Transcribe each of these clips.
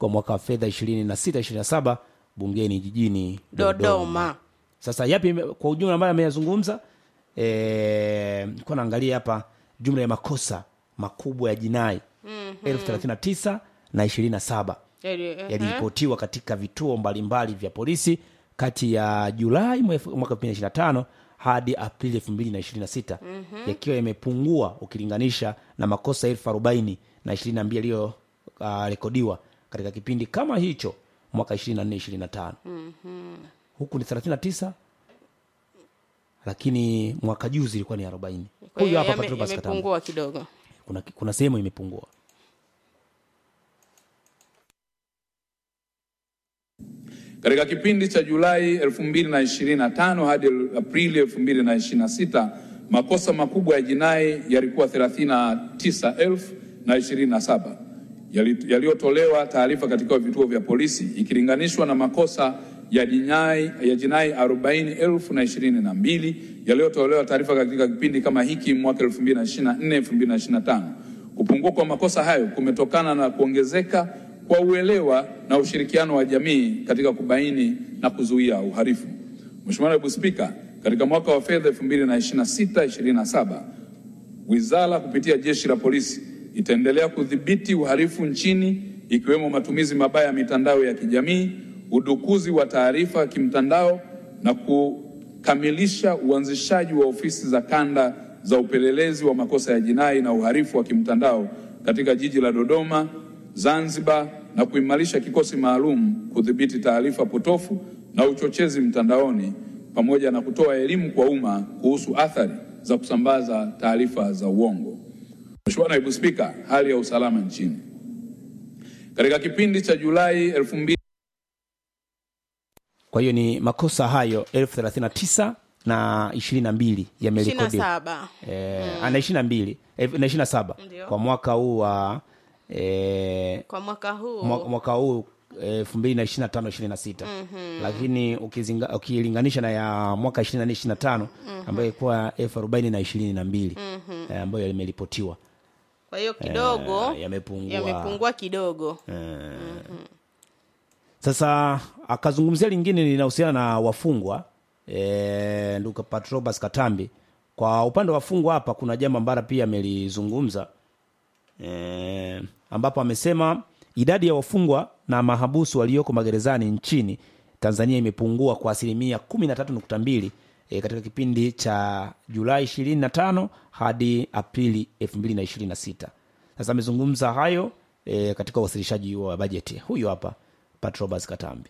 kwa mwaka wa fedha 26 27 bungeni jijini Dodoma. sasa yapi ime- kwa ujumla ambayo ameyazungumza eh, kwa naangalia hapa jumla ya makosa makubwa ya jinai elfu thelathini na tisa na ishirini na saba Yali- ehe. yaliripotiwa katika vituo mbalimbali vya polisi kati ya Julai mwef- mwaka 2025 hadi Aprili 2026 yakiwa yamepungua ukilinganisha na makosa elfu arobaini na 22 yaliyorekodiwa katika kipindi kama hicho mwaka 24 25 huku ni 39 lakini mwaka juzi ilikuwa ni 40 Kwa hiyo huyu hapa yame- Patrobas Katambo yamepungua kidogo kuna, kuna sehemu imepungua Katika kipindi cha Julai 2025 hadi Aprili 2026 makosa makubwa ya jinai yalikuwa 39,027 yali- yaliyotolewa taarifa katika vituo vya polisi ikilinganishwa na makosa ya jinai ya jinai 40,022 yaliyotolewa taarifa katika kipindi kama hiki mwaka 2024 2025. Kupungua kwa makosa hayo kumetokana na kuongezeka kwa uelewa na ushirikiano wa jamii katika kubaini na kuzuia uhalifu. Mheshimiwa Naibu Spika, katika mwaka wa fedha 2026/27 wizara kupitia jeshi la polisi itaendelea kudhibiti uhalifu nchini ikiwemo matumizi mabaya ya mitandao ya kijamii, udukuzi wa taarifa kimtandao na kukamilisha uanzishaji wa ofisi za kanda za upelelezi wa makosa ya jinai na uhalifu wa kimtandao katika jiji la Dodoma, Zanzibar na kuimarisha kikosi maalum kudhibiti taarifa potofu na uchochezi mtandaoni pamoja na kutoa elimu kwa umma kuhusu athari za kusambaza taarifa za uongo. Mheshimiwa Naibu Spika, hali ya usalama nchini. Katika kipindi cha Julai 2000 kwa hiyo ni makosa hayo elfu thelathini na tisa na ishirini na mbili ishirini na yamerekodiwa saba eh, na ishirini na mbili eh, na ishirini na saba Ndio. kwa mwaka huu wa eh, kwa mwaka huu mwa- mwaka huu elfu mbili na ishirini na tano ishirini na sita lakini ukizinga- ukilinganisha na ya mwaka ishirini na nne ishirini na tano ambayo ilikuwa elfu arobaini na ishirini na mbili eh, ambayo yameripotiwa kwa hiyo kidogo Eh, yamepungua. yamepungua kidogo Sasa akazungumzia lingine linahusiana na wafungwa e, ndugu Patrobas Katambi. Kwa upande wa wafungwa hapa kuna jambo ambalo pia amelizungumza e, ambapo amesema idadi ya wafungwa na mahabusu walioko magerezani nchini Tanzania imepungua kwa asilimia 13.2 e, katika kipindi cha Julai 25 hadi Aprili 2026. Sasa amezungumza hayo e, katika uwasilishaji wa bajeti. Huyu hapa Patrobas Katambi.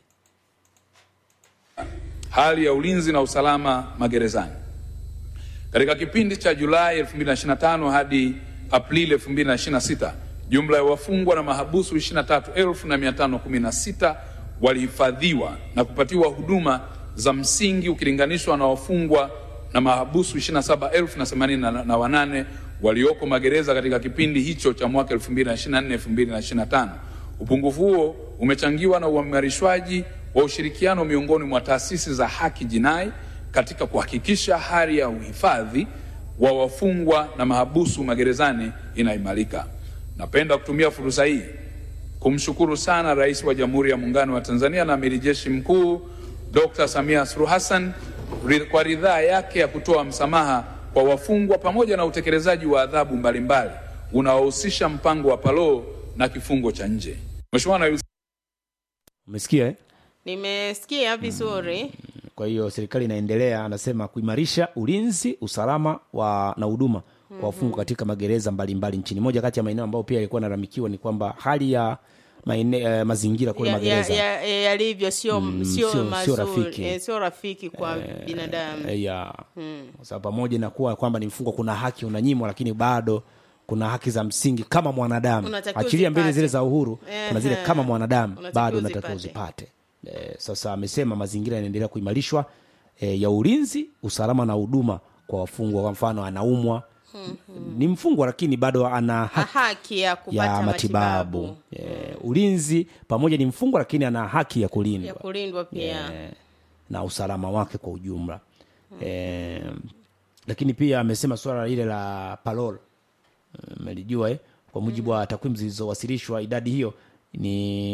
hali ya ulinzi na usalama magerezani. Katika kipindi cha Julai 2025 hadi Aprili 2026, jumla ya wafungwa na mahabusu 23,516 walihifadhiwa na kupatiwa huduma za msingi ukilinganishwa na wafungwa na mahabusu 27,088 walioko magereza katika kipindi hicho cha mwaka 2024-2025. Upungufu huo umechangiwa na uimarishwaji wa ushirikiano miongoni mwa taasisi za haki jinai katika kuhakikisha hali ya uhifadhi wa wafungwa na mahabusu magerezani inaimarika. Napenda kutumia fursa hii kumshukuru sana Rais wa Jamhuri ya Muungano wa Tanzania na Amiri Jeshi Mkuu Dr. Samia Suluhu Hassan ri- kwa ridhaa yake ya kutoa msamaha kwa wafungwa pamoja na utekelezaji wa adhabu mbalimbali unaohusisha mpango wa parole na kifungo cha nje. Mheshimiwa Naibu Umesikia eh? nimesikia vizuri Kwa hiyo serikali inaendelea, anasema kuimarisha ulinzi, usalama wa na huduma kwa wafungwa katika magereza mbalimbali nchini. Moja kati ya maeneo ambayo pia yalikuwa nalalamikiwa ni kwamba hali ya maene, eh, mazingira kule Ya- ya- magereza ya- ya- yalivyo sio Mm, sio sio- sio mazuri rafiki. eh, sio rafiki kwa binadamu Eh, ya kwa sababu pamoja na kuwa kwamba ni mfungwa, kuna haki unanyimwa, lakini bado kuna haki za msingi kama mwanadamu, Unatakiwa achilia mbele uzipate. zile za uhuru, kuna zile Ehe. kama mwanadamu Unatakiwa bado unatakiwa uzipate. uzipate. Eh, sasa amesema mazingira yanaendelea kuimarishwa eh, ya ulinzi, usalama na huduma kwa wafungwa. Kwa mfano, anaumwa ni mfungwa, lakini bado ana Na haki haki ya kupata ya matibabu, matibabu Eh, ulinzi pamoja ni mfungwa, lakini ana haki ya kulindwa ya kulindwa pia eh, na usalama wake kwa ujumla eh, lakini pia amesema suala lile la parole eh, melijua eh, kwa mujibu wa takwimu zilizowasilishwa idadi hiyo ni